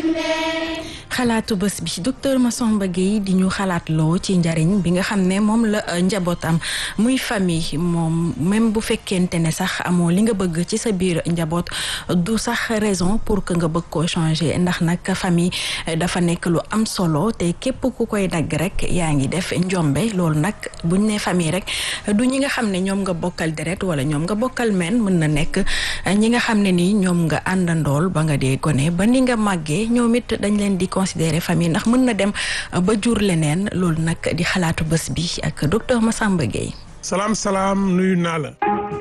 xalaatu bés bi docteur Massamba Gueye di ñu xalaat loo ci njariñ bi nga xam ne moom la njaboot am muy famille moom même bu fekkente ne sax amoo li nga bëgg ci sa biir njaboot du sax raison pour que nga bëgg koo changer ndax nag famille dafa nekk lu am solo te képp ku koy dagg rek yaa ngi def njombe loolu nag buñ ne famille rek du ñi nga xam ne ñoom nga bokkal deret wala ñoom nga bokkal meen mën na nekk ñi nga xam ne nii ñoom nga àndandool ba nga dee gone ba ni nga màggee ñoom it dañ leen di considérer famille ndax mën na dem ba jur leneen loolu nag di xalaatu bés bi ak docteur Massamba Gueye. salaam salaam nuyu naa la.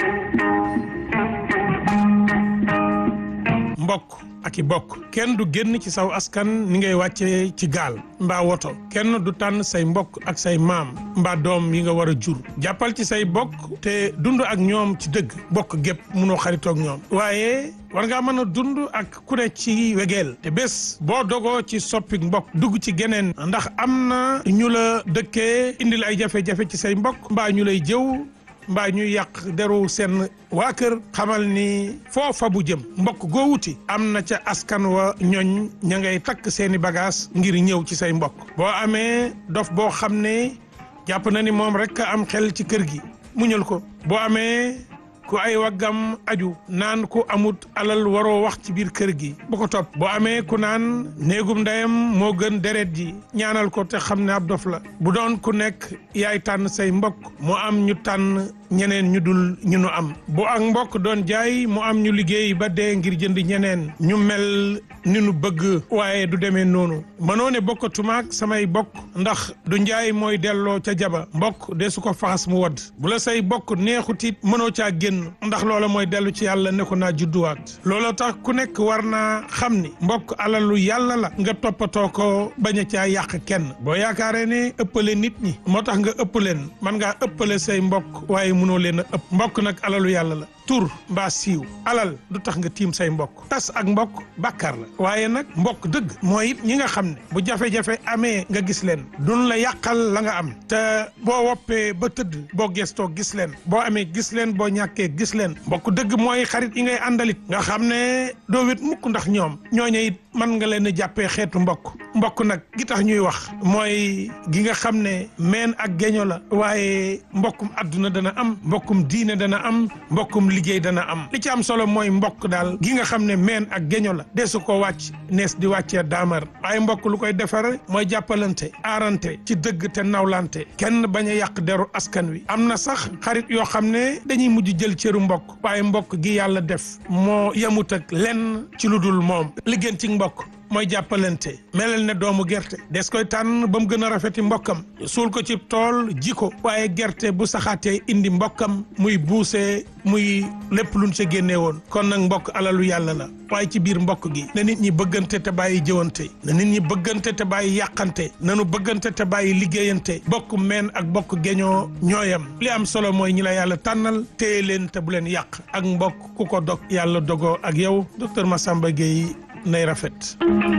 mbokk ak i bokk kenn du génn ci saw askan ni ngay wàccee ci gaal mbaa woto kenn du tànn say mbokk ak say maam mbaa doom yi nga war a jur jàppal ci say bokk te dund ak ñoom ci dëgg bokk gépp munoo xaritoog ñoom waaye war ngaa mën a dund ak ku ne ci wegeel te bés boo dogoo ci soppi mbokk dugg ci geneen ndax am na ñu la dëkkee indil ay jafe-jafe ci say mbokk mbaa ñu lay jëw mbaa ñuy yàq deru seen waa kër xamal ni foofa bu jëm mbokk goo wuti am na ca askan wa ñooñ ña ngay takk seeni bagage ngir ñëw ci say mbokk boo amee dof boo xam ne jàpp na ni moom rek am xel ci kër gi muñal ko boo amee ku ay waggam aju naan ku amut alal waroo wax ci biir kër gi bu ko topp boo amee ku naan néegum ndeyam moo gën deret ji ñaanal ko te xam ne ab dof la bu doon ku nekk yaay tànn say mbokk mu am ñu tànn ñeneen ñu dul ñu nu am bu ak mbokk doon jaay mu am ñu liggéey ba dee ngir jënd ñeneen ñu mel ni nu bëgg waaye du demee noonu mënoo ne bokkatumaak samay bokk ndax du njaay mooy delloo ca jaba mbokk de su ko faxas mu wadd bu la say bokk neexutit mënoo caa génn ndax loola mooy dellu ci yàlla ne ko naa judduwaat looloo tax ku nekk war naa xam ni mbokk alalu yàlla la nga toppatoo ko bañ a caa yàq kenn boo yaakaaree ne ëppale nit ñi moo tax nga ëpp leen man ngaa ëppale say mbokk waaye mënoo leen a ëpp mbokk nag alalu yàlla la tur mbaa siiw alal du tax nga tiim say mbokk tas ak mbokk bàkkaar la waaye nag mbokk dëgg mooy it ñi nga xam ne bu jafe-jafe amee nga gis leen duñ la yàqal la nga am te boo woppee ba tëdd boo gestoo gis leen boo amee gis leen boo ñàkkee gis leen mbokk dëgg mooy xarit yi ngay àndalit nga xam ne doo wét mukk ndax ñoom ñooñu it mën nga leen a jàppee xeetu mbokk mbokk nag gi tax ñuy wax mooy gi nga xam ne meen ak geño la waaye mbokkum adduna dana am mbokkum diine dana am mbokkum liggéey dana am li ci am solo mooy mbokk daal gi nga xam ne meen ak geño la desu ko wàcc nees di wàccee daamar waaye mbokk lu koy defar mooy jàppalante aarante ci dëgg te nawlante kenn bañ a yàq deru askan wi am na sax xarit yoo xam ne dañuy mujj jël cëru mbokk waaye mbokk gi yàlla def moo yemut ak lenn ci lu dul moom liggéen ci mbokk mooy jàppalante melal ne doomu gerte des koy tànn ba mu gën a rafeti mbokkam suul ko ci tool ji ko waaye gerte bu saxaatee indi mbokkam muy buusee muy lépp luñ sa génnee woon kon nag mbokk alalu yàlla la waaye ci biir mbokk gi na nit ñi bëggante te bàyyi jëwante na nit ñi bëggante te bàyyi yàqante nanu bëggante te bàyyi liggéeyante bokk meen ak bokk geñoo ñooyam li am solo mooy ñi la yàlla tànnal téye leen te bu leen yàq ak mbokk ku ko dog yàlla dogoo ak yow docteur Massamba Gueye nay rafet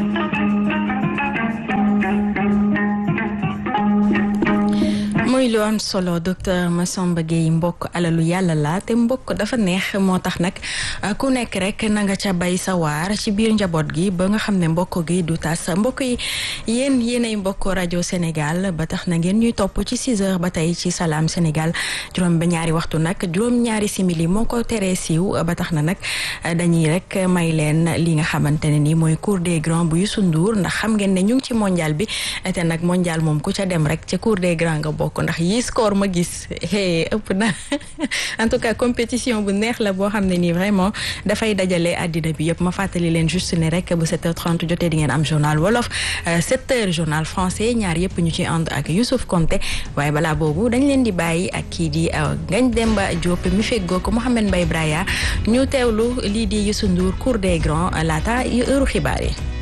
muy lu am solo docteur Massamba Gueye mbokk alalu yàlla la te mbokk dafa neex moo tax nag ku nekk rek na nga ca bay sa waar ci biir njaboot gi ba nga xam ne mbokk gi du tas mbokk yi yéen yéenay mbokk rajo Sénégal ba tax na ngeen ñuy topp ci 6 heures ba tey ci Salam Sénégal juróom ba ñaari waxtu nag juróom ñaari simili moo ko teree siiw ba tax na nag dañuy rek may leen li nga xamante ne ni mooy cour des grands bu Youssou Ndour ndax xam ngeen ne ñu ngi ci mondial bi te nag mondial moom ku ca dem rek ca cour des grands nga bokk ndax yi score ma gis ëpp na en tout cas compétition bu neex la boo xam ne nii vraiment dafay dajale àddina bi yëpp ma fàttali leen juste ne rek bu 7h30 jotee di ngeen am journal wolof 7h journal français ñaar yëpp ñu ci ànd ak Youssouf Konté waaye balaa boobu dañ leen di bàyyi ak kii di Ngagne Demba Diop mi feggoo ko Mouhamed Mbaye Braya ñu teewlu lii di Youssou Ndour cour des grands laata heure xibaar yi